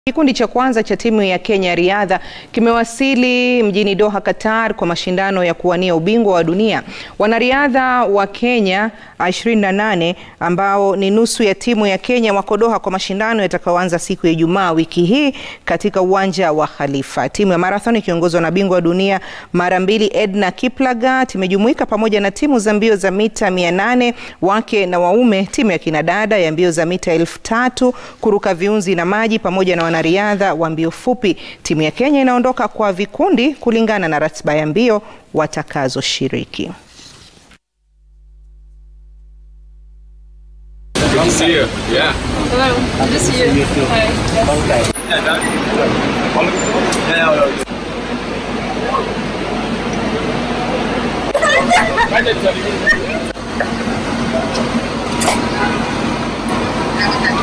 Kikundi cha kwanza cha timu ya Kenya ya riadha kimewasili mjini Doha, Qatar kwa mashindano ya kuwania ubingwa wa dunia. Wanariadha wa Kenya 28 ambao ni nusu ya timu ya Kenya wako Doha kwa mashindano yatakayoanza siku ya Ijumaa wiki hii katika uwanja wa Khalifa. Timu ya marathon ikiongozwa na bingwa wa dunia mara mbili Edna Kiplagat imejumuika pamoja na timu za mbio za mita 800 wake na waume, timu ya kinadada ya mbio za mita elfu tatu kuruka viunzi na maji pamoja na wanariadha wa mbio fupi. Timu ya Kenya inaondoka kwa vikundi kulingana na ratiba ya mbio watakazoshiriki. Good to see you. Yeah. Hello. Good to see you. Hi. Yeah.